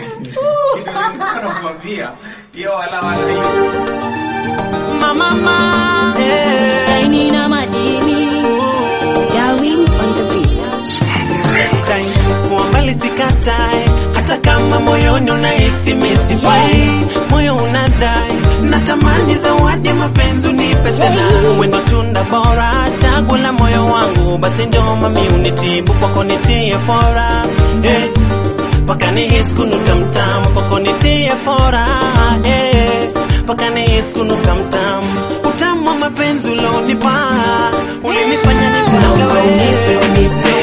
Ndio nilikuwa nakwambia. Hiyo wala wala hiyo. Mama ma, eh. Shaini na madini Darwin on the beat Time, kuwa mbali sikatae, hata kama moyoni unahisi misifai, moyo unadai, natamani zawadi ya mapenzi unipe tena, wendo tunda bora, chaguo la moyo wangu, basi njoo mami unitibu kwako nitie fora eh, paka nihisi kunuka mtamu kwako nitie fora eh, paka nihisi kunuka mtamu, utamu wa mapenzi ulionipa ulinifanya nipagawe unipe unipe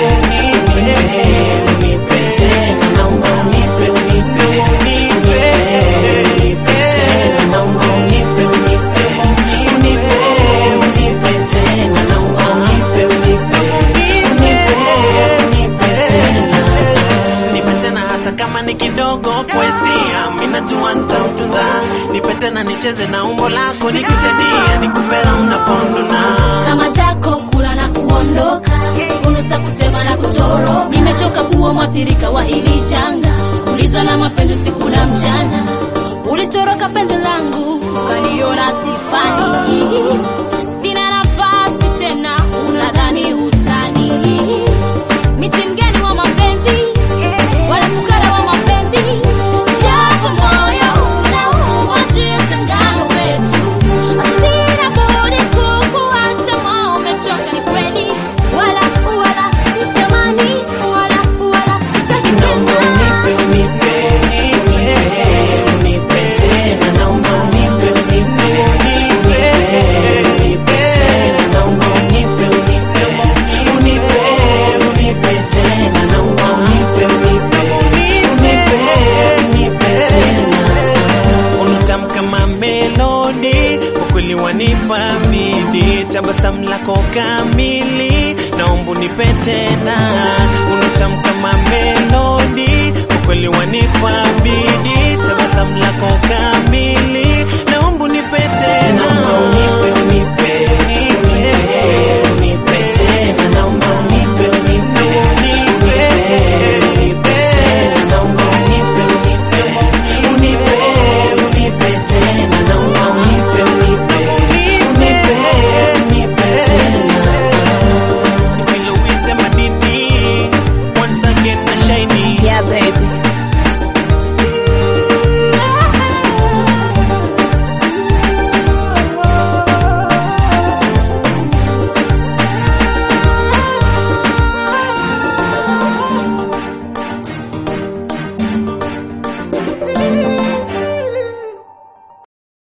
nipe tena hata kama ni kidogo kwesia minajua nitautunza nipe tena nicheze na umbo lako nikuchadia nikupera unaponduna Kama zako kula na kuondoka Kunusa kutema na kuchoro Nimechoka kuwa mwathirika wa hili janga Kulizwa na mapenzi siku na mchana Ulitoroka penzi langu Ukaniona sifani Sina nafasi tena Unadhani utani Mi si mgeni wa mapenzi Wala fukara wa mapenzi Japo moyo unauma jinsi ngano wetu Sina budi kukuacha moyo umechoka ni kweli Wala wala sitamani Wala wala sitaki tena unatamka mamelodi ukweli wanipa bidi tabasamu lako kamili naomba unipe tena unatamka mamelodi ukweli wanipa bidi tabasamu lako kamili